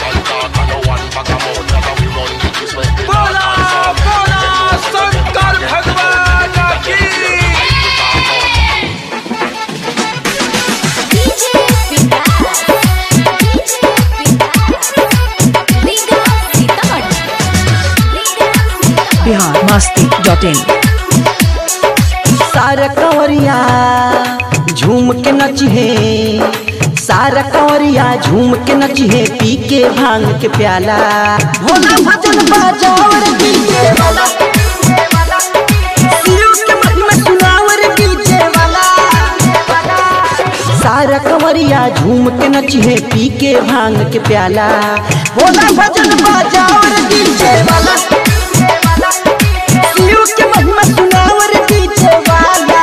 बोला बोला शंकर भगवान की डीजे विकास डीजे विकास लीगा सीतामढ़ी लीगा बिहार मस्ती डॉट इन सारा कंवरिया झूम के नचिहे सारा कंवरिया झूम के नचिहे पी के भांग के प्याला भोला भजन बाजाओ रे डीजे वाला शिव के महिमा सुनाओ रे डीजे वाला सारा कंवरिया झूम के नचिहे पी के भांग के प्याला भोला भजन बाजाओ रे डीजे वाला शिव के महिमा सुनाओ रे डीजे वाला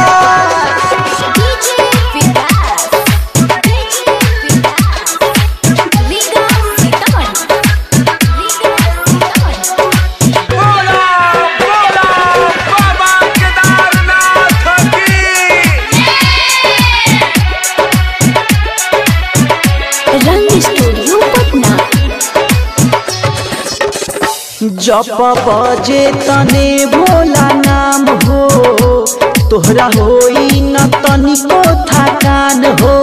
डीजे विकास डीजे विकास लीगा सीतामढ़ी लीगा सीतामढ़ी बोला बोला बाबा केदारनाथ की रंग स्टूडियो पटना जप बजे तने भोला नाम हो तोहरा होई न तनिको थकान हो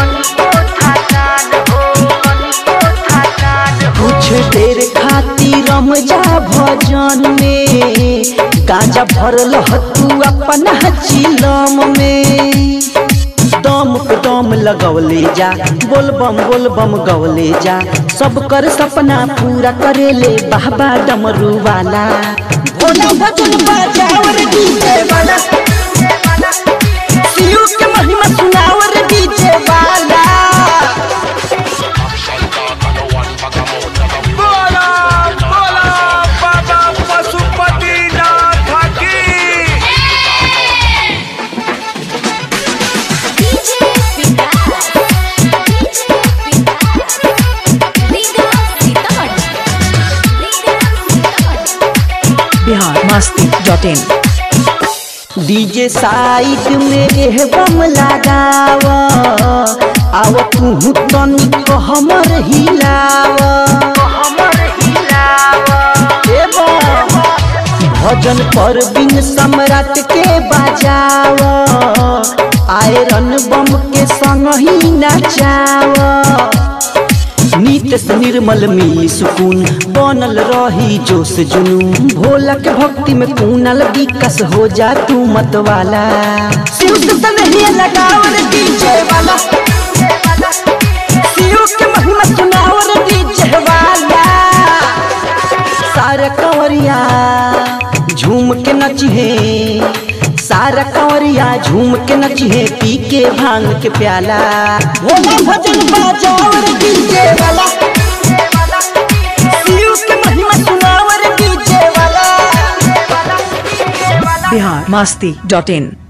कुछ देर खातिर रम जा भजन में गांजा भरल ह तू अपना चिलम में दम पे दम लगवले जा बोल बम बोल बम गवले जा सब कर सपना पूरा करेले बाबा डमरू वाला भोला भजन बजाओ रे डीजे वाला शिव के महिमा सुनाओ रे डीजे वाला बोला बोला बाबा पशुपतिनाथ की डीजे विकास डीजे विकास लीगा सीतामढ़ी लीगा Sitamarhi Bihar Masti dot in DJ side में एह बम लगाव आव तू तनिक हमर हिलाव ए बम, भजन पर बिन सम्राट के बजाव आयरन बम के संग ही नचाव नीत से निर्मल मिली सुकून बनल रही जोश जुनून भोला के भक्ति में कूनल विकस हो जा तू मत वाला शिव से तनहिया लगाओ रे डीजे वाला शिव के महिमा सुनाओ रे डीजे वाला सारा कंवरिया झूम के नचिहे सारा कंवरिया झूम के नचिहे पी के भांग के प्याला भोला भजन बाजाओ रे डीजे वाला शिव के महिमा सुनाओ रे डीजे वाला बिहार मस्ती डॉट इन